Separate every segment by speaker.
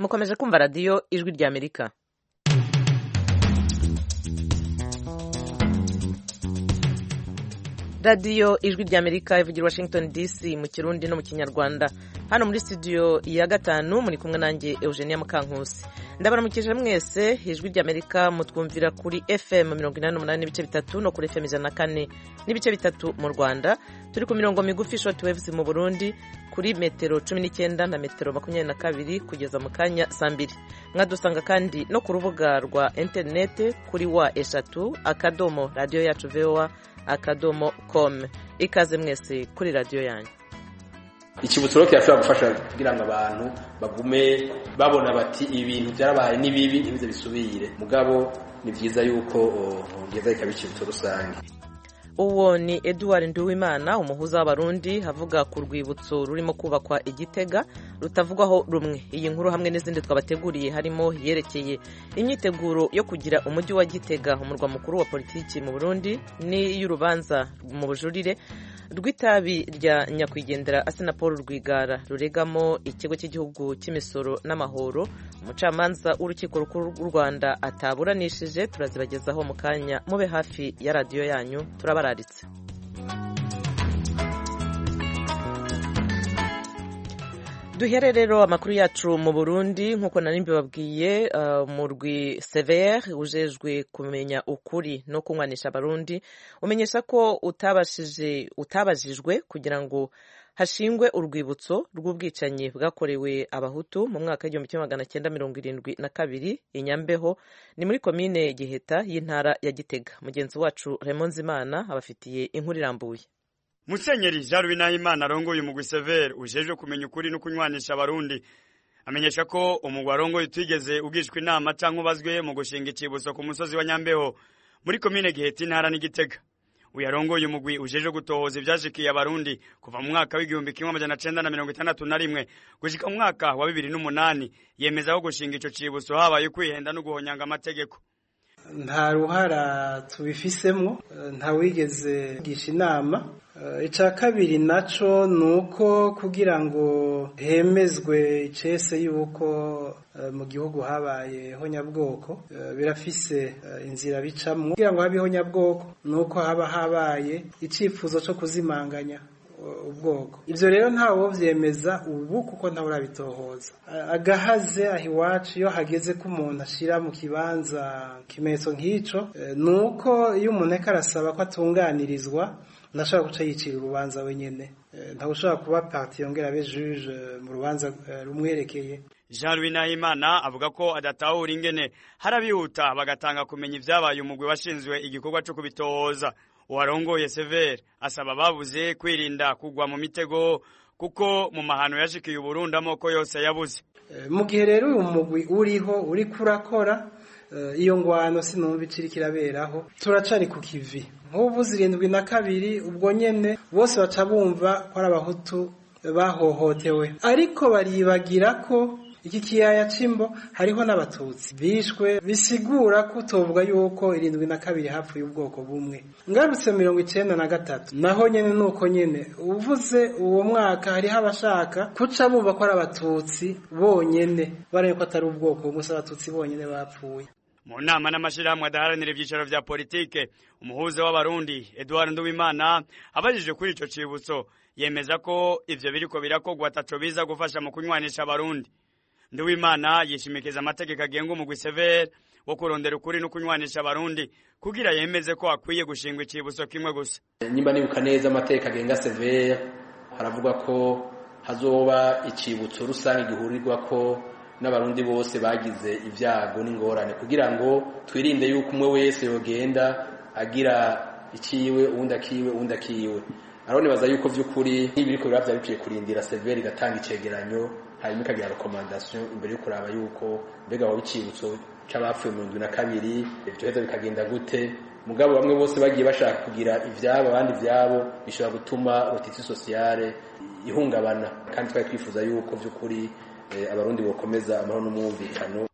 Speaker 1: mukomeje kumva radiyo ijwi rya amerika radiyo ijwi rya amerika ivugira washington dc mu kirundi no mu kinyarwanda hano muri studio ya gatanu muri kumwe nanjye eugenia mukankusi ndabaramukije mwese ijwi rya amerika mutwumvira kuri fm mirongo inani n'umunani n'ibice bitatu no kuri fm ijana na kane n'ibice bitatu mu rwanda turi ku mirongo migufi short waves mu burundi kuri metero cumi n'icyenda na metero makumyabiri na kabiri kugeza mu kanya saa mbiri mwadusanga kandi no ku rubuga rwa interinete kuri wa eshatu akadomo radiyo yacu voa akadomo com ikaze mwese kuri radiyo yanyu
Speaker 2: ikibutso rero kirashobora gufasha kugira ngo abantu bagume babona bati ibintu byarabaye ni bibi ntibize bisubire mugabo ni byiza yuko ngeza ikaba ikibutso rusange
Speaker 1: uwo ni eduard nduwimana umuhuza w'abarundi avuga ku rwibutso rurimo kubakwa igitega rutavugwaho rumwe iyi nkuru hamwe n'izindi twabateguriye harimo yerekeye imyiteguro yo kugira umujyi wa gitega umurwa mukuru wa politiki mu burundi n'iy'urubanza mu bujurire rw'itabi rya nyakwigendera asena paul rwigara ruregamo ikigo cy'igihugu cy'imisoro n'amahoro umucamanza w'urukiko rukuru rw'u rwanda ataburanishije turazibagezaho mu kanya mube hafi ya radiyo yanyu turabararitse duhere rero amakuru yacu mu burundi nk'uko nari mbibabwiye umurwi severe ujejwe kumenya ukuri no kunywanisha abarundi umenyesha ko utabashije utabajijwe kugira ngo hashingwe urwibutso rw'ubwicanyi bwakorewe abahutu mu mwaka w'igihumbi kimwe magana cyenda mirongo irindwi na kabiri i nyambeho ni muri komine giheta y'intara ya gitega mugenzi wacu Nzimana abafitiye inkuru irambuye
Speaker 3: musenyeri jean louis nahimana arongoye umugwi severe ujejwe kumenya ukuri no kunywanisha abarundi amenyesha ko umugwi arongoye utigeze ugishwa inama canke ubazwe mu gushinga icibutso ku musozi wa nyambeho muri komine giheta intara n'igitega uyu arongoye umugwi ujejwe gutohoza ivyashikiye abarundi kuva mu mwaka w'igihumbi kimwe amajana cenda na mirongo itandatu na rimwe gushika mu mwaka wa bibiri n'umunani yemeza ko gushinga ico cibutso habaye kwihenda no guhonyanga amategeko
Speaker 4: nta ruhara tubifisemo nta wigeze gisha inama icya kabiri nacyo ni uko kugira ngo hemezwe icese y'uko mu gihugu habaye honyabwoko birafise inzira bicamo kugira ngo habe honyabwoko ni uko haba habaye icyifuzo cyo kuzimanganya ubwoko ibyo rero ntawe byemeza ubu kuko ntawe urabitohoza agahaze aho iwacu iyo hageze ko umuntu ashyira mu kibanza ikimenyetso nk'icyo ni uko iyo umuntu ariko arasaba ko atunganirizwa ntashobora guca yicira urubanza wenyine ntawe ushobora kuba pati yongera abe juje mu rubanza rumwerekeye
Speaker 3: jean louis nahimana avuga ko adatahura ingene harabihuta bagatanga kumenya ibyabaye umugwi washinzwe igikorwa cyo kubitohoza uwarongoye severe asaba ababuze kwirinda kugwa mu mitego kuko mu mahano yashikiye uburundi amoko yose yabuze
Speaker 4: mu gihe rero uyu mugwi uriho uri kurakora iyo ngwano sinumva ikiri kiraberaho turacari ku kivi nk'ubu zirindwi na kabiri ubwo nyene bose baca bumva ko ari abahutu bahohotewe ariko baribagira ko iki kiyaya cimbo hariho n'abatutsi bishwe bisigura ko utovuga yuko irindwi na kabiri hapfuye ubwoko bumwe ngarutse mirongo icenda na gatatu naho nyene nuko nyene uvuze uwo mwaka hariho abashaka kuca bumva ko ari abatutsi bonyene baraye ko atari ubwoko bumwe si abatutsi bonyene bapfuye
Speaker 3: mu nama n'amashirahamwe adaharanira ivyicaro vya politike umuhuza w'abarundi eduard nduwimana abajije kuri ico cibutso yemeza ko ivyo biriko birakogwa ataco biza gufasha mu kunywanisha abarundi nduwimana yishimikiza amategeko agenga umugwi severe wo kurondera ukuri no kunywanisha abarundi kugira yemeze ko akwiye gushingwa icibutso kimwe gusa
Speaker 2: nimba nibuka neza amategeko agenga severe haravuga ko hazoba icibutso rusange gihurirwako n'abarundi bose bagize ibyago n'ingorane kugira ngo twirinde yuko umwe wese yogenda agira ikiwe uwundi akiwe uwundi akiwe aronibaza yuko vy'ukuri nk'ibiriko biba vyari bikwiye kurindira severe igatanga icegeranyo hanyuma ikagira rekomandasiyo imbere yo kuraba yuko mbega waba icibutso c'abapfuye mu ndwi na kabiri ivyoheza bikagenda gute mugabo bamwe bose bagiye bashaka kugira ivyabo abandi ivyabo bishobora gutuma rotiti sosiyale ihungabana kandi twari twifuza yuko vy'ukuri abarundi bokomeza amahoro n'umwumvikano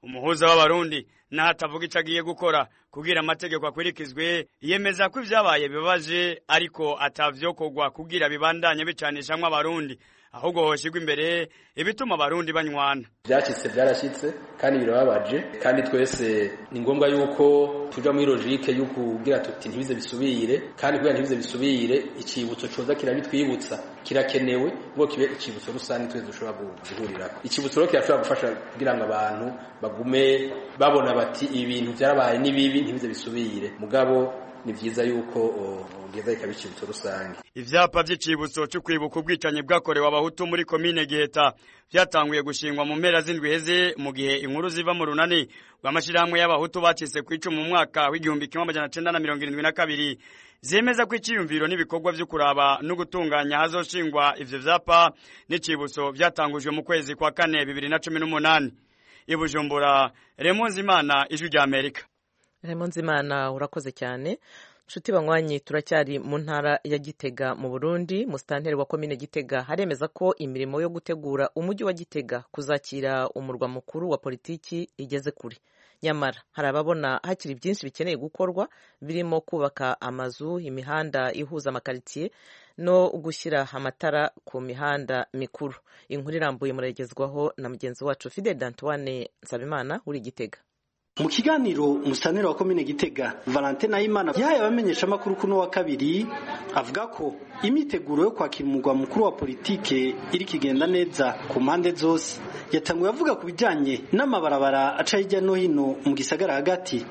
Speaker 3: umuhuza w'abarundi naho atavuga ico agiye gukora kugira amategeko akurikizwe yemeza ko ivyabaye bibabaje ariko atavyokorwa kugira bibandanye bicanishamwo abarundi ahubwo hoshigwa imbere ibituma abarundi banywana
Speaker 2: byacitse byarashyitse kandi birababaje kandi twese ni ngombwa yuko tuja muri logike yo kugira tuti ntibize bisubire kandi kugira ntibize bisubire icibutso coza kirabitwibutsa kirakenewe ngo kibe icibutso rusange twese dushobora guhurirako icibutso rero kirashobora gufasha kugira ngo abantu bagume babona bati ibintu byarabaye ni bibi ntibize bisubire mugabo ni vyiza yuko ugeza ikaba icibutso rusange
Speaker 3: ivyapa vy'icibutso cyo kwibuka ubwicanyi bwakorewe abahutu muri komine giheta vyatanguye gushingwa mu mpera z'indwi heze mu gihe inkuru ziva mu runani rw'amashirahamwe y'abahutu bacitse ku icumu mu mwaka w'igihumbi kimwe amajana cenda na mirongo irindwi na kabiri zemeza ko iciyumviro n'ibikorwa vyo kuraba no gutunganya hazoshingwa ivyo vyapa n'icibutso vyatangujwe mu kwezi kwa kane bibiri na cumi n'umunani i bujumbura remonzi imana ijwi rya amerika
Speaker 1: Raymond Zimana urakoze cyane nshuti banywanyi turacyari mu ntara ya Gitega mu Burundi musitanteri wa komine Gitega haremeza ko imirimo yo gutegura umujyi wa Gitega kuzakira umurwa mukuru wa politiki igeze kure nyamara hari ababona hakiri byinshi bikeneye gukorwa birimo kubaka amazu imihanda ihuza amakaritsiye no gushyira amatara ku mihanda mikuru inkuru irambuye muragezwaho na mugenzi wacu Fidel Dantoine Nsabimana uri Gitega
Speaker 5: mu kiganiro umusanire wa komine gitega valentine nayimana yahaye abamenyesha amakuru kuno wa kabiri avuga ko imyiteguro yo kwakira umurwa mukuru wa politike iri kigenda neza ku mpande zose yatanguye avuga ku bijyanye n'amabarabara aca hirya no hino mu gisagara hagati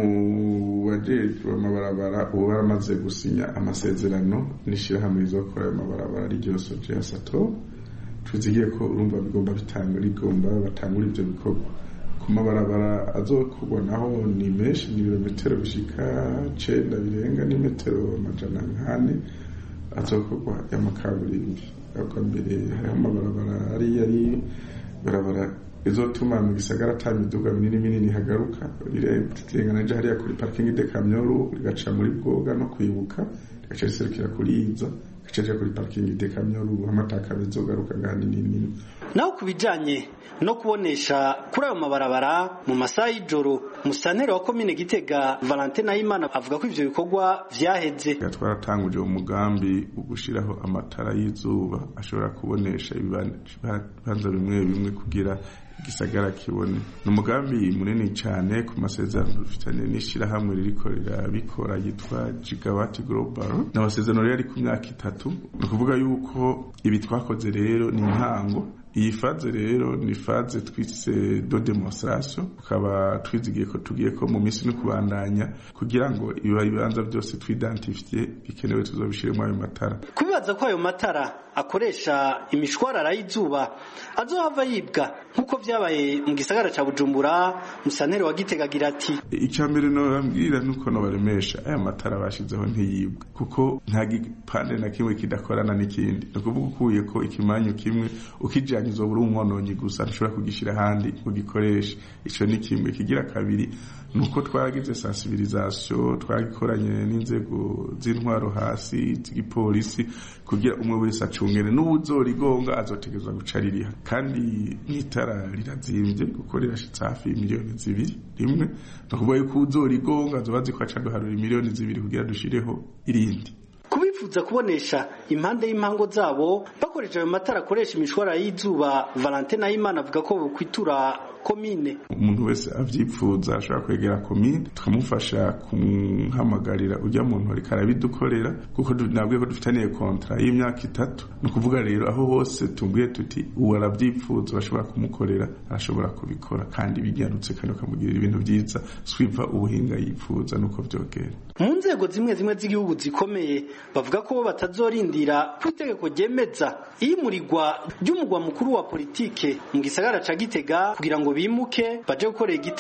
Speaker 6: mu bajejwe amabarabara ubu baramaze gusinya amasezerano n'ishyirahamwe rizokora ayo mabarabara ryo soje ya sato tuzigiye ko urumva bigomba bitanga rigomba batangura ibyo bikorwa ku mabarabara azokorwa naho ni menshi ni ibirometero bishika cenda birenga n'imetero amajana nkane azokorwa y'amakaburimbi ubwa mbere hariho amabarabara ari yari barabara izotuma mu gisagara ata miduga minini minini hagaruka rirengana je hariya kuri parking de kamyoru rigaca muri bwoga no kwibuka rigaca riserukira kuri iza rigaca rija kuri parking de kamyoru amataka bizogaruka ngani nini
Speaker 5: naho ku bijyanye no kubonesha kuri ayo mabarabara mu masaha y'ijoro musanteri wa komine gitega valentine nayimana avuga ko ivyo bikorwa vyaheze
Speaker 6: twaratanguje umugambi wo gushiraho amatara y'izuba ashobora kubonesha ibibanza bimwe bimwe kugira igisagara kibone ni umugambi munini cyane ku masezerano dufitanye n'ishyirahamwe ririko rirabikora yitwa gigawati global ni amasezerano rero ari ku myaka itatu ni ukuvuga yuko ibi twakoze rero ni intango iyi faze rero ni faze twise do demonstration tukaba twizigiye ko tugiye ko mu minsi no kubandanya kugira ngo ibibanza byose twidentifie bikenewe tuzobishiremo ayo matara
Speaker 5: kubibaza ko ayo matara akoresha imishwarara y'izuba azohava yibwa nk'uko vyabaye mu gisagara ca bujumbura musantere wa gitega agira ati
Speaker 6: icya mbere nobabwira nuko nobaremesha aya matara bashizeho ntiyibwa kuko nta gipande na kimwe kidakorana n'ikindi ni ukuvuga ukuye ko ikimanyu kimwe ukijanye uzobura umwononyi gusa ntushobora kugishyira ahandi ugikoreshe ico ni kimwe kigira kabiri nuko twaragize sensibilisation twagikoranye n'inzego z'intwaro hasi z'igipolisi kugira umwe wese acungene n'ubuzorigonga azotegezwa guca ririha kandi n'itara rirazimvye kuko rirashitse hafi miliyoni zibiri rimwe ni ukuvuga yuko uzorigonga azoba azi ko aca duharura miliyoni zibiri kugira dushireho irindi
Speaker 5: kubifuza kubonesha impande y'impango zabo bakoresha ayo matara akoresha imishwara y'izuba valentine nayimana avuga ko bokwitura komine
Speaker 6: umuntu wese avyipfuza ashobora kwegera komine tukamufasha kumuhamagarira ujya muntu ariko arabidukorera kuko nabwiye ko dufitaniye kontra y'imyaka itatu ni ukuvuga rero aho hose tubwiye tuti uwo aravyipfuza bashobora kumukorera arashobora kubikora kandi bigarutse kandi bakamugirira ibintu vyiza swiva ubuhinga yipfuza nuko vyogera
Speaker 5: mu nzego zimwe zimwe z'igihugu zikomeye bavuga ko bo batazorindira ku itegeko ryemeza iyimurirwa ry'umugwa mukuru wa politike mu gisagara ca gitega kugira ngo bimuke baje gukorera igitega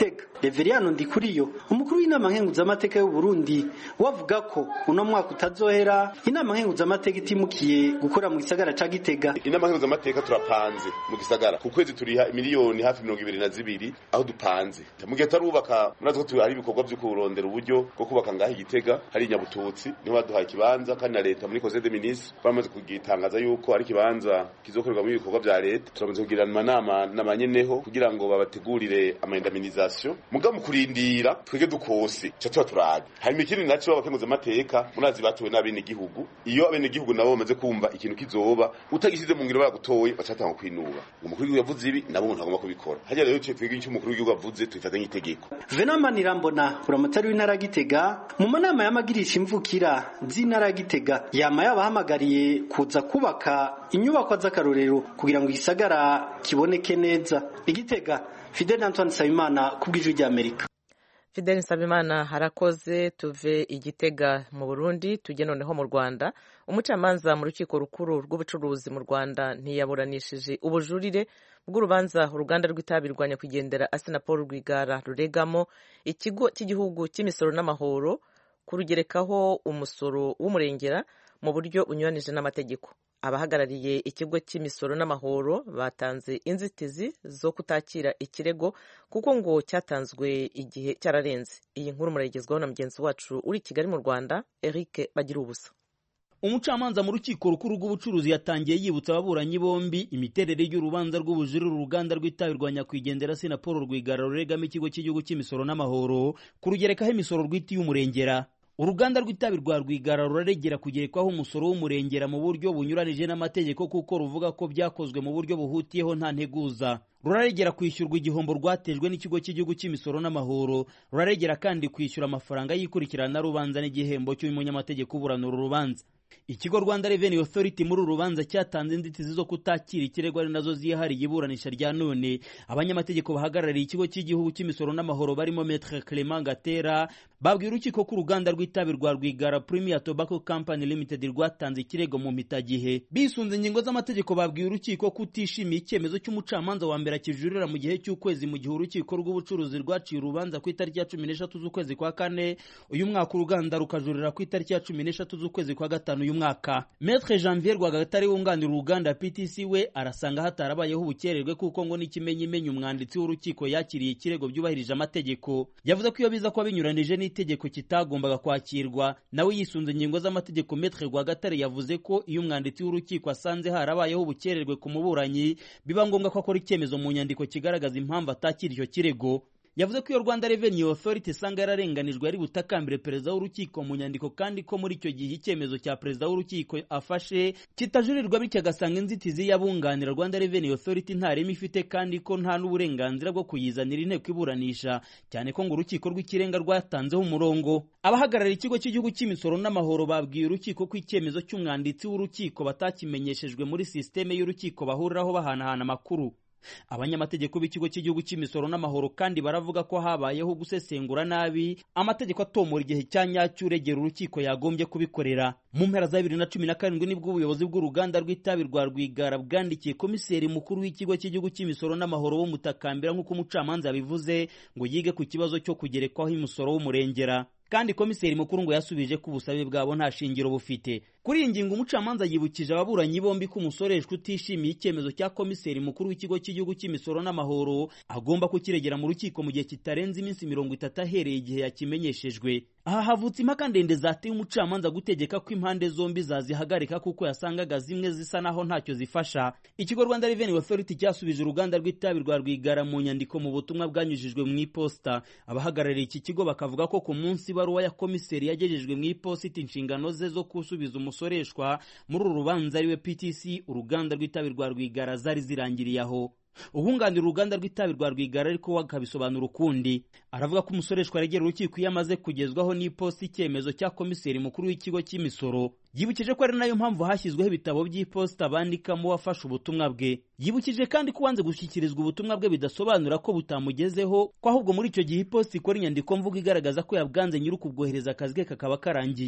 Speaker 5: Reveriyano Ndikuriyo umukuru w'inama nkenguzamateka y'u Burundi wavuga ko uno mwaka utazohera inama nkenguzamateka itimukiye gukora mu gisagara ca Gitega
Speaker 7: inama nkenguzamateka turapanze mu gisagara ku kwezi turiha miliyoni hafi mirongo ibiri na zibiri aho dupanze mu gihe tarubaka murazi ko hari ibikorwa vyo kurondera uburyo bwo kubaka ngaho igitega hari inyabututsi niho baduhaye ikibanza kandi na leta muri conseil des ministres bamaze kugitangaza yuko ari ikibanza kizokorerwamo ibikorwa vya leta turamaze kugirana amanama n'abanyeneho kugira ngo babategurire amaindemnisation muga mu kurindira twege dukose ca tuba turaje hanyuma ikindi naco abakenguza amateka murazi batowe n'abene gihugu iyo abene gihugu nabo bamaze kumva ikintu kizoba utagisize mu ngiro bagutoye bacatanga kwinuba umukuru w'igihugu yavuze ibi nabo umuntu agomba kubikora hajya rero twege icyo umukuru w'igihugu avuze tubifata nk'itegeko
Speaker 5: Venama Nirambona uramutari w'intara ya Gitega mu manama y'amagirisha imvukira z'intara ya Gitega yama yabahamagariye kuza kubaka inyubako z'akarorero kugira ngo igisagara kiboneke neza igitega Fidel Antoine Sabimana kubw'ijwi rya Amerika
Speaker 1: Fidel Nsabimana harakoze tuve igitega mu Burundi tujye noneho mu Rwanda umucamanza mu rukiko rukuru rw'ubucuruzi mu Rwanda ntiyaburanishije ubujurire bw'urubanza uruganda rw'itabi rwa nyakwigendera Asina Paul Rwigara ruregamo ikigo cy'igihugu cy'imisoro n'amahoro kurugerekaho umusoro w'umurengera mu buryo bunyuranije n'amategeko abahagarariye ikigo cy'imisoro n'amahoro batanze inzitizi zo kutakira ikirego kuko ngo cyatanzwe igihe cyararenze iyi nkuru murayigezwaho na mugenzi wacu uri i kigali mu rwanda eric bagira ubusa
Speaker 8: umucamanza mu rukiko rukuru rw'ubucuruzi yatangiye yibutsa ababuranyi bombi imiterere y'urubanza rw'ubujurire uruganda rw'itabi rwa nyakwigendera sena paul rwigara ruregamo ikigo cy'igihugu cy'imisoro n'amahoro kurugerekaho imisoro rw'iti y'umurengera uruganda rw'itabi rwa rwigara ruraregera kugerekwaho umusoro w'umurengera mu buryo bunyuranije n'amategeko kuko ruvuga ko byakozwe mu buryo buhutiyeho nta nteguza ruraregera kwishyurwa igihombo rwatejwe n'ikigo cy'igihugu cy'imisoro n'amahoro ruraregera kandi kwishyura amafaranga y'ikurikirana rubanza n'igihembo cy'umunyamategeko uburana uru rubanza ikigo rwanda revenue authority muri uru rubanza cyatanze inzitizi zo kutakira ikirego ari nazo ziyahariye iburanisha rya none abanyamategeko bahagarariye ikigo cy'igihugu cy'imisoro n'amahoro barimo metre clement gatera babwiye urukiko ko uruganda rw'itabi rwa rwigara premier tobacco company limited rwatanze ikirego mu mpitagihe bisunze ingingo z'amategeko babwiye urukiko ko utishimiye icyemezo cy'umucamanza wa mbere akijurira mu gihe cy'ukwezi mu gihe urukiko rw'ubucuruzi rwaciye urubanza ku itariki ya cumi n'eshatu z'ukwezi kwa kane uyu mwaka uruganda rukajurira ku itariki ya cumi n'eshatu z'ukwezi kwa gatanu uyu mwaka Maître Janvier Rwagatare wunganira uruganda PTC we arasanga hatarabayeho ubukererwe kuko ngo n'ikimenyimenyi umwanditsi w'urukiko yakiriye ikirego byubahirije amategeko yavuze ko iyo biza kuba binyuranije n'itegeko kitagombaga kwakirwa nawe yisunze ingingo z'amategeko Maître Rwagatare yavuze ko iyo umwanditsi w'urukiko asanze harabayeho ubukererwe ku muburanyi biba ngombwa ko akora icyemezo mu nyandiko kigaragaza impamvu atakira icyo kirego yavuze ko iyo Rwanda Revenue Authority isanga yararenganijwe ari butakambire perezida w'urukiko mu nyandiko kandi ko muri icyo gihe icyemezo cya perezida w'urukiko afashe kitajurirwa bityo agasanga inzitizi y'abunganira Rwanda Revenue Authority nta reme ifite kandi ko nta n'uburenganzira bwo kuyizanira inteko iburanisha cyane ko ngo urukiko rw'ikirenga rwatanzeho umurongo abahagarariye ikigo cy'igihugu cy'imisoro n'amahoro babwiye urukiko ko icyemezo cy'umwanditsi w'urukiko batakimenyeshejwe muri sisiteme y'urukiko bahuriraho bahanahana amakuru abanyamategeko b'ikigo cy'igihugu cy'imisoro n'amahoro kandi baravuga ko habayeho gusesengura nabi amategeko atomora igihe cya nyacyo uregera urukiko yagombye kubikorera mu mpera za bibiri na cumi na karindwi nibwo ubuyobozi bw'uruganda rw'itabi rwa rwigara bwandikiye komiseri mukuru w'ikigo cy'igihugu cy'imisoro n'amahoro bumutakambira nk'uko umucamanza yabivuze ngo yige ku kibazo cyo kugerekwaho imisoro w'umurengera kandi komiseri mukuru ngo yasubije ko ubusabe bwabo nta shingiro bufite kuri iyi ngingo umucamanza yibukije ababuranyi bombi ko umusoreshwa utishimiye icyemezo cya komiseri mukuru w'ikigo cy'igihugu cy'imisoro n'amahoro agomba kukiregera mu rukiko mu gihe kitarenze iminsi mirongo itatu ahereye igihe yakimenyeshejwe aha havutse impaka ndende zateye umucamanza gutegeka ko impande zombi zazihagarika kuko yasangaga zimwe zisa naho ntacyo zifasha ikigo rwanda revenue authority cyasubije uruganda rw'itabi rwa rwigara mu nyandiko mu butumwa bwanyujijwe mu iposita abahagarariye iki kigo bakavuga ko ku munsi ibaruwa ya komiseri yagejejwe mu iposita inshingano ze zo gusubiza umusoreshwa muri uru rubanza ariwe ptc uruganda rw'itabi rwa rwigara zari zirangiriye aho ubunganira uruganda rw'itabi rwa rwigara ariko akabisobanura ukundi aravuga ko umusoreshwa aregera urukiko iyo amaze kugezwaho n'iposita icyemezo cya komiseri mukuru w'ikigo cy'imisoro yibukije ko ari nayo mpamvu hashyizweho ibitabo by'iposita bandikamo uwafashe ubutumwa bwe yibukije kandi ko uwanze gushyikirizwa ubutumwa bwe bidasobanura ko butamugezeho ko ahubwo muri icyo gihe iposita ikora inyandiko mvugo igaragaza ko yabwanze nyiri ukubwohereza akazi ke kakaba karangiye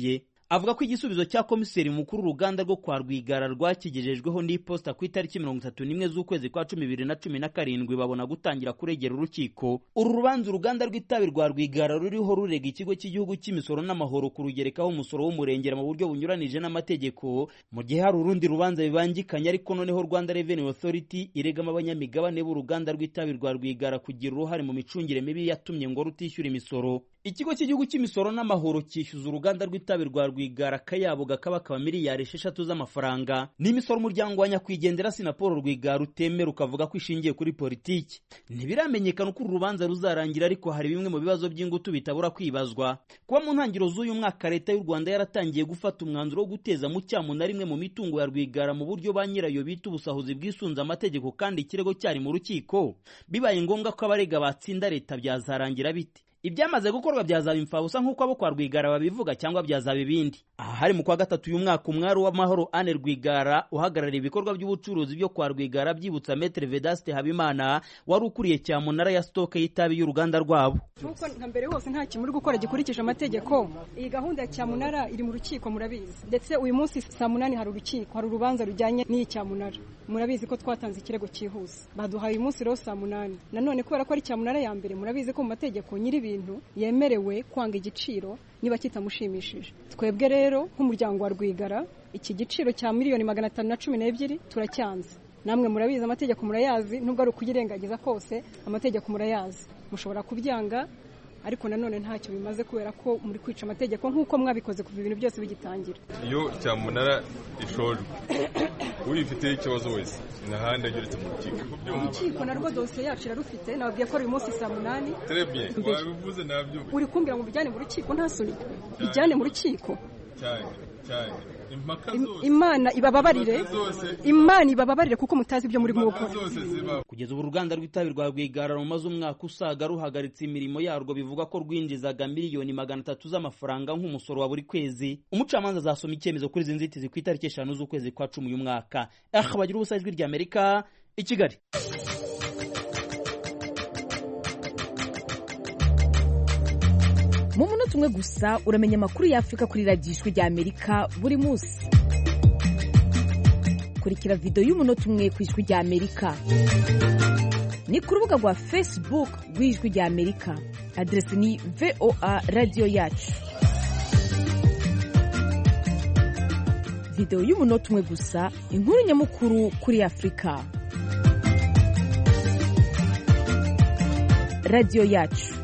Speaker 8: avuga ko igisubizo cya komiseri mukuru uruganda rwo kwa rwigara rwakigejejweho n'iposita ku itariki mirongo itatu n'imwe z'ukwezi kwa cumi bibiri na cumi na karindwi babona gutangira kuregera urukiko uru rubanza uruganda rw'itabi rwa rwigara ruriho rurega ikigo cy'igihugu cy'imisoro n'amahoro kurugerekaho umusoro w'umurengera mu buryo bunyuranije n'amategeko mu gihe hari urundi rubanza bibangikanye ariko noneho rwanda revenue authority iregamo abanyamigabane b'uruganda rw'itabi rwa rwigara kugira uruhare mu micungire mibi yatumye ngo rutishyura imisoro ikigo cy'igihugu cy'imisoro n'amahoro cyishyuza uruganda rw'itabi rwa rwigara akayabo gakaba kaba miliyari esheshatu z'amafaranga n'imisoro umuryango wa nyakwigendera sinapolo rwigara utemera ukavuga ko ishingiye kuri politiki ntibiramenyekana uko uru rubanza ruzarangira ariko hari bimwe mu bibazo by'ingutu bitabura kwibazwa kuba mu ntangiriro z'uyu mwaka leta y'u rwanda yaratangiye gufata umwanzuro wo guteza mu cyamu na rimwe mu mitungo ya rwigara mu buryo ba nyirayo bita ubusahuzi bwisunze amategeko kandi ikirego cyari mu rukiko bibaye ngombwa ko abarega batsinda leta byazarangira bite ibyamaze gukorwa byazaba imfabusa nk'uko abo kwa rwigara babivuga cyangwa byazaba ibindi aha hari mu kwa gatatu uyu mwaka umwari w'amahoro ane rwigara uhagarariye ibikorwa by'ubucuruzi byo kwa rwigara byibutsa metere vedaste habimana wari ukuriye cyamunara ya sitoke y'itabi y'uruganda rwabo
Speaker 9: nk'uko nka mbere hose nta kintu uri gukora gikurikije amategeko iyi gahunda ya cyamunara iri mu rukiko murabizi ndetse uyu munsi saa munani hari urukiko hari urubanza rujyanye n'iyi cyamunara murabizi ko twatanze ikirego cyihuse baduhaye uyu munsi rero saa munani nanone kubera ko ari cyamunara ya mbere murabizi ko mu mategeko nyiri ibintu yemerewe kwanga igiciro niba kitamushimishije twebwe rero nk'umuryango wa rwigara iki giciro cya miliyoni magana atanu na cumi n'ebyiri turacyanze namwe murabizi amategeko murayazi nubwo ari ukuyirengagiza kose amategeko murayazi mushobora kubyanga ariko nanone ntacyo bimaze kubera ko muri kwica amategeko nk'uko mwabikoze kuva ibintu byose bigitangira
Speaker 10: iyo cyamunara ishojwe uyifiteho ikibazo wese n'ahandi ageretse mu rukiko
Speaker 9: urukiko narwo dosiye yacu irarufite nababwiye ko ari uyu munsi saa munani
Speaker 10: terebye wabivuze nabyo
Speaker 9: uri kumbwira ngo bijyane mu rukiko nta soni bijyane mu rukiko
Speaker 10: cyane cyane
Speaker 9: imana ibababarire imana ibababarire kuko mutazi ibyo muri gukora
Speaker 8: kugeza ubu uruganda rw'itabi rwa rwigara rumaze umwaka usaga ruhagaritse imirimo yarwo bivugwa ko rwinjizaga miliyoni magana atatu z'amafaranga nk'umusoro wa buri kwezi umucamanza azasoma icyemezo kuri izi nzitizi ku itariki eshanu z'ukwezi kwa cumi uyu mwaka aha bagira ubusa ijwi ry'amerika i kigali
Speaker 11: mu munota umwe gusa uramenya amakuru y'afurika kuri radiyo ijwi ry'amerika buri munsi kurikira videwo y'umunota umwe ku ijwi ry'amerika ni ku rubuga rwa facebook rw'ijwi ry'amerika aderesi ni voa radiyo yacu videwo y'umunota umwe gusa inkuru nyamukuru kuri afurika radiyo yacu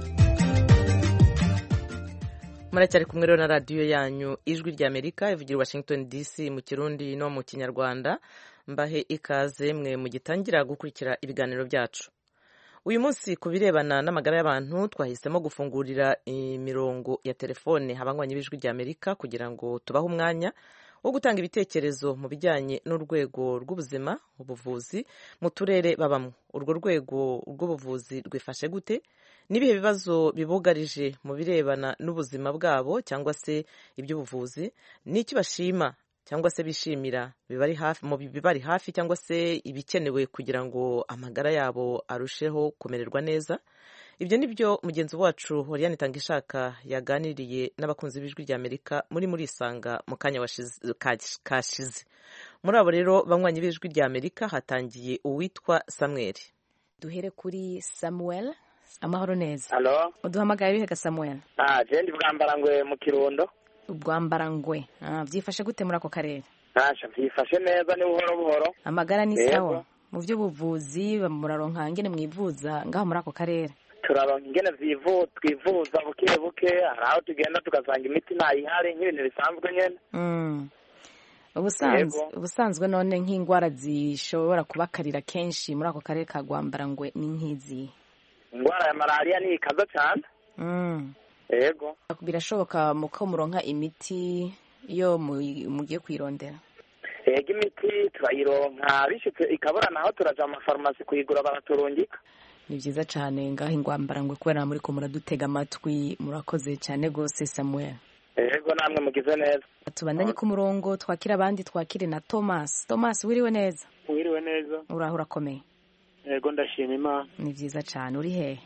Speaker 1: muracyari kumwe rero na radiyo yanyu ijwi ry'amerika ivugira washington dc mu kirundi no mu kinyarwanda mbahe ikaze mwe mu gitangira gukurikira ibiganiro byacu uyu munsi ku birebana n'amagara y'abantu twahisemo gufungurira imirongo ya telefone abanywanyi b'ijwi ry'amerika kugira ngo tubahe umwanya wo gutanga ibitekerezo mu bijyanye n'urwego rw'ubuzima ubuvuzi mu turere babamo urwo rwego rw'ubuvuzi rwifashe gute n'ibihe bibazo bibugarije mu birebana n'ubuzima bwabo cyangwa se iby'ubuvuzi n'icyo bashima cyangwa se bishimira mu bibari hafi cyangwa se ibikenewe kugira ngo amagara yabo arusheho kumererwa neza ibyo ni byo mugenzi wacu Oriane Tangishaka yaganiriye n'abakunzi b'ijwi ry'Amerika muri muri isanga mu kanya kashize muri abo rero banywanyi b'ijwi ry'Amerika hatangiye uwitwa Samuel
Speaker 11: duhere kuri Samuel amahoro neza
Speaker 12: halo
Speaker 11: uduhamagaye bihega Samuel
Speaker 12: ah jendi bwambarangwe mu kirundo
Speaker 11: ubwambarangwe ah byifashe gute muri ako karere
Speaker 12: ntasha byifashe neza ni buhoro buhoro
Speaker 11: amagara ni sawa mu by'ubuvuzi muraronka ngene mwivuza ngaho muri ako karere
Speaker 12: turaronka ingene twivuza buke buke hari aho tugenda tugasanga imiti ntayihari nk'ibintu bisanzwe nyine
Speaker 11: ubusanzwe none nk'indwara zishobora kubakarira kenshi muri ako karere ka rwambarangwe ni nk'izi
Speaker 12: indwara ya malariya ni ikaza cyane yego
Speaker 11: birashoboka ko muronka imiti iyo mugiye kuyirondera
Speaker 12: yego imiti turayironka bishyitse ikabura naho turaja mu mafarumasi kuyigura baraturungika
Speaker 11: ni byiza cyane ngaho ingwambarangwe kubera muri ko muradutega amatwi murakoze cyane rwose samuel
Speaker 12: yego namwe mugize neza
Speaker 11: tubandanye ku murongo twakira abandi twakire na thomas thomas wiriwe neza
Speaker 13: wiriwe neza
Speaker 11: uraho urakomeye
Speaker 13: yego ndashima imana
Speaker 11: ni byiza cyane uri hehe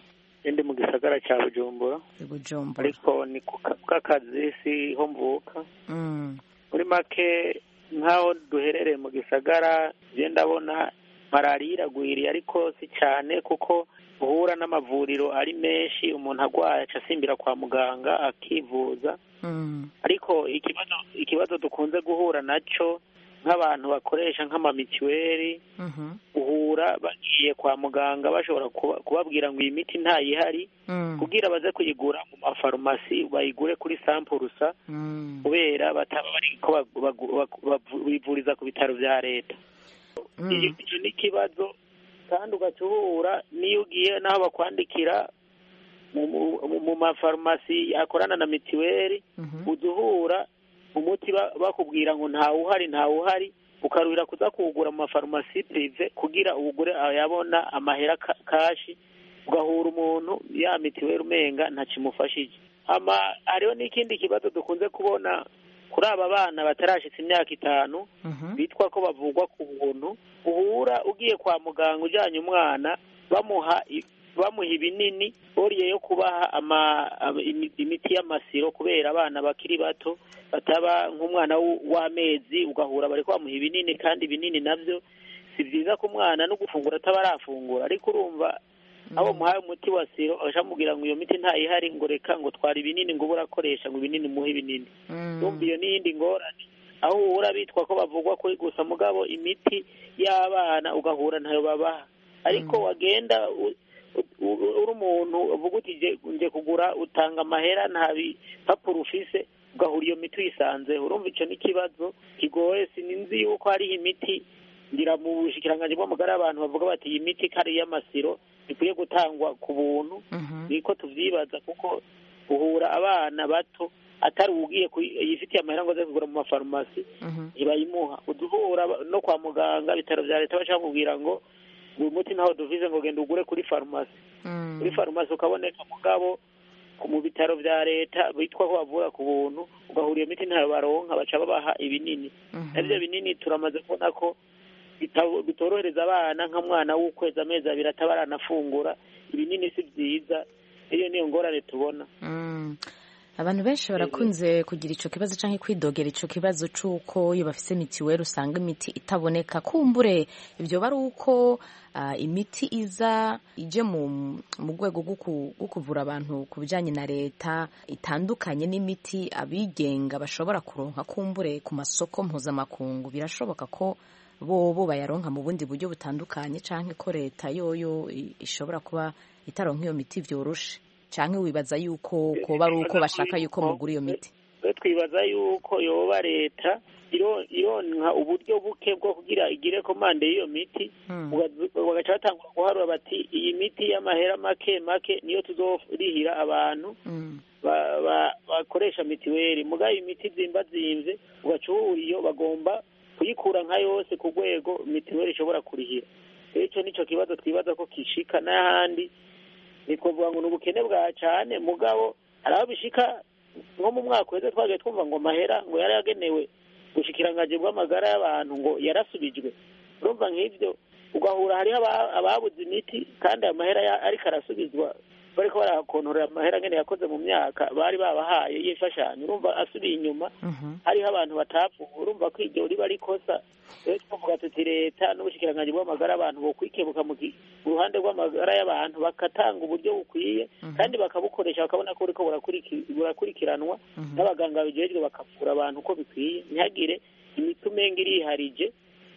Speaker 13: ndi mu gisagara cya bujumbura
Speaker 11: bujumbura
Speaker 13: ariko ni ku ka- bw'akazi si ho mvuka
Speaker 11: Mm.
Speaker 13: muri make nk'aho duherereye mu gisagara je ndabona malariya iragwiriye ariko si cyane kuko uhura n'amavuriro ari menshi umuntu agwaye aca asimbira kwa muganga akivuza
Speaker 11: Mm.
Speaker 13: ariko ikibazo ikibazo dukunze guhura naco nk'abantu bakoresha nk'amamituweli
Speaker 11: Mhm.
Speaker 13: uhura bagiye kwa muganga bashobora kuba- kubabwira ngo iyi miti ntayihari
Speaker 11: Mm.
Speaker 13: kugira baze kuyigura mu mafarumasi bayigure kuri sampurusa
Speaker 11: Mm.
Speaker 13: kubera bataba bariko bagu- bagu- bagu- bavu- bivuriza ku bitaro vya leta
Speaker 11: Mm.
Speaker 13: iyo icyo ni ikibazo kandi ugaca uhura n'iyo ugiye n'aho bakwandikira mu- mu- mu mafarumasi akorana na mitiweli uza uhura umuti ba- bakubwira ngo ntawuhari ntawuhari ukaruhira kuza kuwugura mu mafarumasi prive kugira uwugure ayabona amahera ka- kashi ugahura umuntu ya mitiweli umenga ntakimufashije ama hariho n'ikindi kibazo dukunze kubona kuri aba bana batarashitse imyaka itanu bitwa ko bavugwa ku buntu uhura ugiye kwa muganga ujyanye umwana bamuha i- bamuha ibinini boriye yo kubaha ama, ama- imi- imiti y'amasiro kubera abana bakiri bato bataba nk'umwana w- w'amezi ugahura bari bamuha ibinini kandi ibinini nabyo si byiza ku mwana no gufungura ataba arafungura ariko urumva abo muhaye umuti wa siro akamubwira ngo iyo miti ntayihari ngo reka ngo twara ibinini ngo ube urakoresha ngo ibinini muhe ibinini urumva iyo n'iyindi ngorane aho uhura bitwa ko bavugwa kuri gusa mugabo imiti y'abana ugahura ntayo babaha ariko wagenda u- u- u- uri umuntu uvuga uti "Je- nje kugura utanga amahera nta bipapuro ufise ugahura iyo miti uyisanzeho urumva icyo n'ikibazo kigoye sinzi yuko hariho imiti ngira mu bushikiranganji bw'amagara y'abantu bavuga bati iyi miti ko ari iy'amasiro ikwiye gutangwa ku buntu niko tuvyibaza kuko uhura abana bato atari ugiye yifitiye amahera ngo aze kugura mu mafarumasi ntibayimuha uduhura no kwa muganga ibitaro vya leta baca bamubwira ngo uyu muti ntaho duvize ngo genda ugure kuri farumasi kuri farumasi ukaboneka mugabo ku- mu bitaro vya leta bitwa ko bavura ku buntu ugahura iyo miti ntayo baronka baca babaha ibinini navyo binini turamaze kubona ko bita- bitorohereza abana nk'umwana w'ukwezi amezi abiri ataba aranafungura ibinini si vyiza iyo niyo ngorane tubona
Speaker 11: Mm. abantu benshi barakunze kugira ico kibazo canke kwidogera ico kibazo c'uko iyo bafise mitiweli usanga imiti itaboneka kumbure ivyo bari uko ah, imiti iza ije mu mu rwego rwo ku- rwo kuvura abantu ku bijanye na leta itandukanye n'imiti abigenga bashobora kuronka kumbure ku masoko mpuzamakungu birashoboka ko bobo bayaronka mu bundi buryo butandukanye canke ko leta yoyo i- ishobora kuba itaronka iyo miti vyoroshe canke wibaza yuko koba ari uko bashaka yuko mugura iyo miti
Speaker 13: twe twibaza yuko yoba leta iro- ironka uburyo buke bwo kugira igire komande y'iyo miti ugazu- bagaca batangura guharura bati iyi miti y'amahera make make niyo tuzorihira abantu ba- ba- bakoresha mitiweli mugabe imiti zimba zimvye ugaca uhura iyo bagomba kuyikura nka yose ku rwego mitiweli ishobora kurihira rero ico nico kibazo twibaza ko kishika n'ahandi ntitwavuga ngo ni ubukene bwa cane mugabo hari aho bishika nko mu mwaka uheze twagiye twumva ngo amahera ngo yari yagenewe ubushikiranganji bw'amagara y'abantu ngo yarasubijwe urumva nk'ivyo ugahura hariho aba- ababuze imiti kandi ayo mahera ya- ariko arasubizwa bariko barakontorera amahera ngene yakoze mu myaka bari babahaye y'imfashanyo urumva asubiye inyuma hariho abantu batapfuye urumva ko iryo riba rikosa rero twavuga tuti leta n'ubushikiranganji bw'amagara y'abantu bokwikebuka mu gi- mu ruhande rw'amagara y'abantu bakatanga uburyo bukwiye kandi bakabukoresha bakabona ko buriko burakuriki- burakurikiranwa n'abaganga babijejwe bakavura abantu uko bikwiye ntihagire imiti umenga iriharije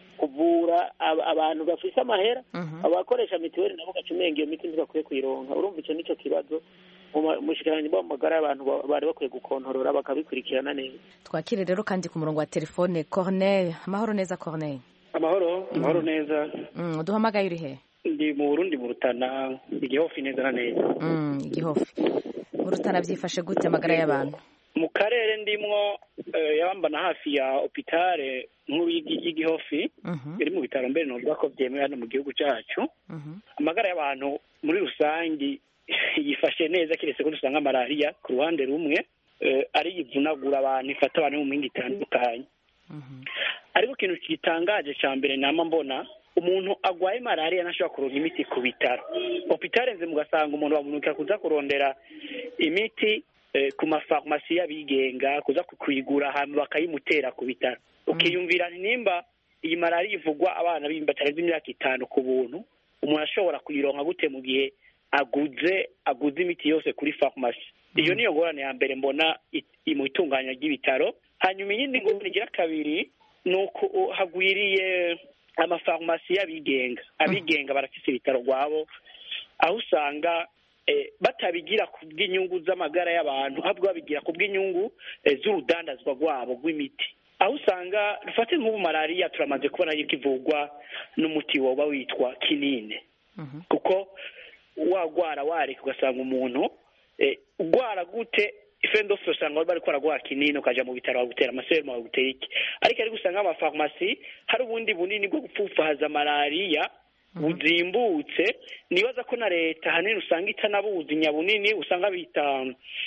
Speaker 13: kuvura ab- abantu bafise amahera abakoresha mitiweli nabo gaca umenga iyo miti ntibakwiye kuyironka urumva ico nico kibazo mu ma- umushikiranganji bw'amagara y'abantu ba- bari bakwiye gukontorora bakabikurikirana neza
Speaker 11: twakire rero kandi ku murongo wa telefone cornel amahoro neza cornel
Speaker 14: amahoro amahoro neza
Speaker 11: mm, uduhamagaye uri he
Speaker 14: ndi mu burundi mu rutana igihofi neza na neza
Speaker 11: mm, igihofi mu rutana byifashe gute amagara y'abantu
Speaker 14: mu karere ndimwo eh, yabambana hafi ya opitale nkuru y'igi- y'igihofi iri mu bitaro mbere novuga ko byemewe hano mu gihugu cyacu amagara y'abantu muri rusangi yifashe neza kiretse ko dusanga malariya ku ruhande rumwe eh, ari ivunagura abantu ifata abantu mu mpinga itandukanye ariko ikintu gitangaje cya mbere nama mbona umuntu agwaye malariya ntashobora kuronka imiti ku bitaro opitare nze mugasanga umuntu bamunuka kuza kurondera imiti ku mafarumasi y'abigenga kuza kuyigura ahantu bakayimutera ku bitaro ukiyumvira nimba iyi malariya ivugwa abana batarenze imyaka itanu ku buntu umuntu ashobora kuyironka gute mu gihe aguze aguze imiti yose kuri farumasi iyo niyo ngorane ya mbere mbona mu itunganya ry'ibitaro hanyuma iyindi ngorane igira kabiri ni uko hagwiriye amafarumasi y'abigenga abigenga barafise ibitaro rwabo aho usanga batabigira ku bw'inyungu z'amagara y'abantu ahubwo babigira ku bw'inyungu z'urudandazwa rwabo rw'imiti aho usanga dufate nk'ubu malariya turamaze kubona yuko ivurwa n'umuti woba witwa kinine kuko wagwara wareka ugasanga umuntu ugwara gute ifendofe usanga bari kwaragwara kinini ukaja mu bitaro bagutera amaserumu bagutera iki ariko ariko usanga amafarumasi hari ubundi bunini bwo gupfufahaza malariya buzimbutse nibaza ko na leta ahanini usanga itanabuzi nyabunini usanga bita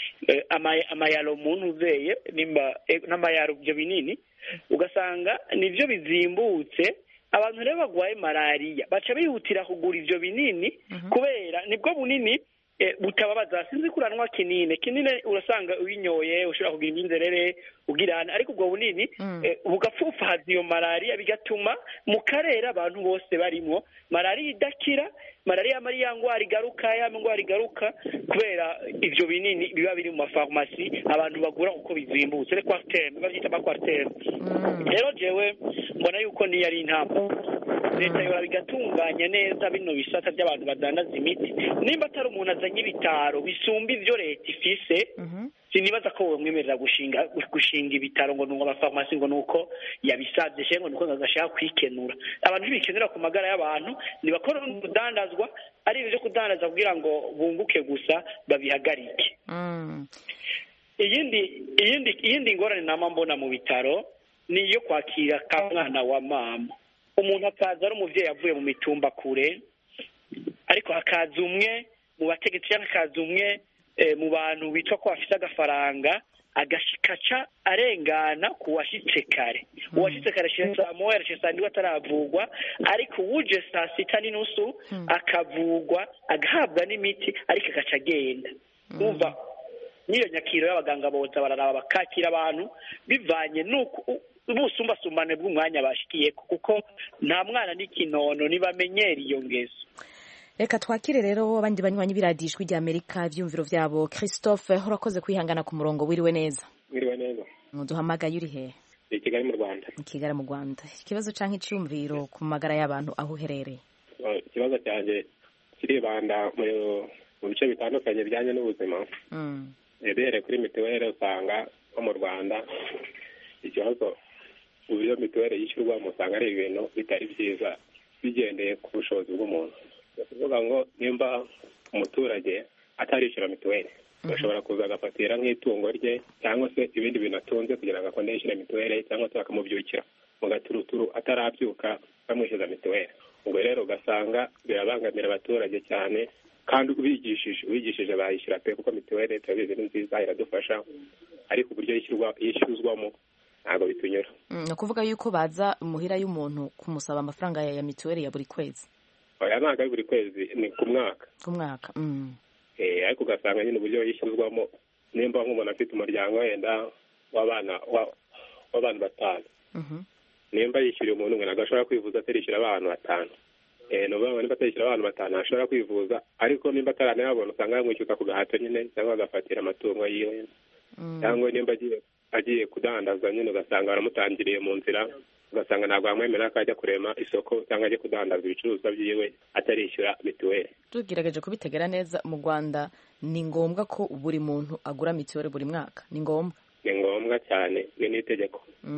Speaker 14: amayaro muntu uzeye n'amayaro ibyo binini ugasanga nibyo bizimbutse abantu rero bagwaye malariya baca bihutira kugura ibyo binini kubera nibwo bunini butababaza sinzi kuranwa kinini kinini urasanga uyinyoye ushobora kugira imyinzerere ugirana ariko ubwo bunini bugapfufahaza iyo malariya bigatuma mu karere abantu bose barimo malariya idakira malariya yamara ya ndwara igaruka ya ndwara igaruka kubera ibyo binini biba biri mu mafarumasi abantu bagura kuko bizimbutse rero kwasiteme babyita amakwariteme rero jewe mbona yuko niyo ari intambwe leta yora bigatunganya neza bino bisata by'abantu badandaza imiti nimba atari umuntu azanye ibitaro bisumba ibyo leta ifise sinibaza ko bamwemerera gushinga gushinga ibitaro ngo nuko amafarumasi ngo nuko yabisabye cyangwa nuko agashaka kwikenura abantu ntibikenura ku magara y'abantu ntibakora urudandazwa ari ibyo kudandaza kugira ngo bunguke gusa babihagarike iyindi iyindi iyindi ngorane nama mbona mu bitaro ni iyo kwakira ka mwana wa mama umuntu akaza ari umubyeyi avuye mu mitumba kure ariko hakaza umwe mu bategetsi cyangwa hakaza umwe mu bantu bitwa ko bafite agafaranga agashikaca arengana ku washyitse kare uwashyitse kare saa moya arashe saa ndiwe ataravugwa ariko uwuje saa sita n'inusu akavugwa agahabwa n'imiti ariko agaca agenda numva n'iyo nyakiro y'abaganga boza bararaba bakakira abantu bivanye n'uko ubusumbasumbane bw'umwanya bashikiye kuko nta mwana n'ikinono ntibamenyera iyo ngeso
Speaker 11: reka twakire rero abandi banywanyi b'iradiyo ijwi ry'amerika ibyumviro byabo christophe urakoze kwihangana ku murongo wiriwe neza
Speaker 15: wiriwe neza
Speaker 11: duhamagaye uri hehe
Speaker 15: i kigali mu rwanda
Speaker 11: i kigali mu rwanda ikibazo cyangwa icyumviro ku magara y'abantu aho uherereye
Speaker 15: ikibazo cyanjye kiribanda mu bice bitandukanye bijyanye n'ubuzima uhereye kuri mituweli usanga nko mu rwanda ikibazo uburyo mituweli yishyurwamo usanga ari ibintu bitari byiza bigendeye ku bushobozi bw'umuntu ni ukuvuga ngo nimba umuturage atarishyura mituweli bashobora kuza agafatira nk'itungo rye cyangwa se ibindi bintu atunze kugira ngo akonde yishyure mituweli cyangwa se bakamubyukira mu gaturuturu atarabyuka bamwishyuza mituweli ubwo rero ugasanga birabangamira abaturage cyane kandi ubigishije ubigishije bayishyura pe kuko mituweli turabizi ni nziza iradufasha ariko uburyo yishyuzwamo ntabwo bitunyura
Speaker 11: ni ukuvuga yuko baza muhira y'umuntu kumusaba amafaranga ya mituweli ya buri kwezi
Speaker 15: oya ntabwo ari buri kwezi ni ku mwaka
Speaker 11: ku mwaka
Speaker 15: ariko ugasanga nyine uburyo yishyuzwamo nimba nk'umuntu afite umuryango wenda w'abana w'abantu batanu nimba yishyuriye umuntu umwe ntabwo ashobora kwivuza atarishyura abantu batanu ni ukuvuga ngo nimba atarishyura abantu batanu ashobora kwivuza ariko nimba ataranayabona usanga yamwishyuza ku gahato nyine cyangwa agafatira amatungo yiwe cyangwa nimba agiye kudandaza nyine ugasanga baramutangiriye mu nzira ugasanga ntabwo bamwemerera ko ajya kurema isoko cyangwa ajya kudandaza ibicuruzwa byiwe atarishyura mituweli
Speaker 11: tugerageje kubitegera neza mu rwanda ni ngombwa ko buri muntu agura mituweli buri mwaka ni ngombwa
Speaker 15: ni ngombwa cyane ni n'itegeko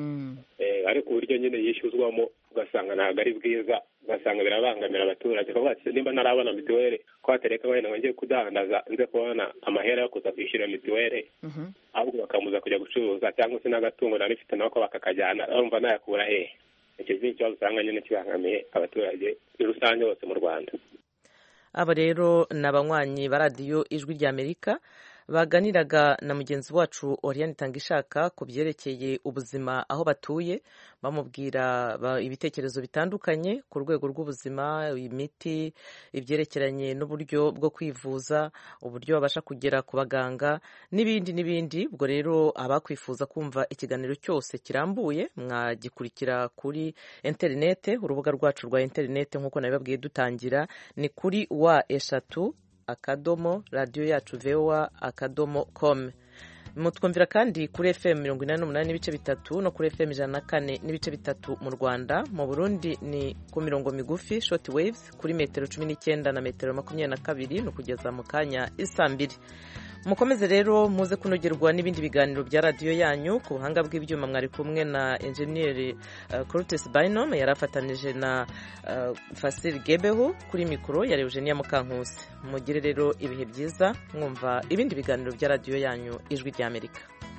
Speaker 15: ariko uburyo nyine yishyuzwamo ugasanga ntabwo ari bwiza ugasanga birabangamira abaturage kuko nimba ntarabona mituweli ko hatereka wenda ngo njye kudandaza nze kubona amahera yo kuza kwishyura mituweli ahubwo bakamuza kujya gucuruza cyangwa se n'agatungo nari mfite nako bakakajyana urumva nayakura hehe icyo ni ikibazo usanga nyine kibangamiye abaturage muri rusange bose mu rwanda
Speaker 1: aba rero ni abanywanyi ba radiyo ijwi ry'amerika baganiraga na mugenzi wacu Oriane Tangishaka ku byerekeye ubuzima aho batuye bamubwira ibitekerezo bitandukanye ku rwego rw'ubuzima imiti ibyerekeranye n'uburyo bwo kwivuza uburyo babasha kugera ku baganga n'ibindi n'ibindi ubwo rero abakwifuza kumva ikiganiro cyose kirambuye mwagikurikira kuri interinete urubuga rwacu rwa interinete nk'uko nabibabwiye dutangira ni kuri wa eshatu akadomo radiyo yacu vewa akadomo kome mutwumvira kandi kuri fm mirongo inani n'umunani n'ibice bitatu no kuri fm ijana na kane n'ibice bitatu mu rwanda mu burundi ni ku mirongo migufi short waves kuri metero cumi n'icyenda na metero makumyabiri na kabiri ni ukugeza mu kanya isa mbiri mukomeze rero muze kunogerwa n'ibindi biganiro bya radiyo yanyu ku buhanga bw'ibyuma mwari kumwe na enjeniyeri Curtis Bynum yari afatanije na Fasil Gebeho kuri mikoro ya Eugenia Mukankusi mugire rero ibihe byiza mwumva ibindi biganiro bya radiyo yanyu ijwi ry'Amerika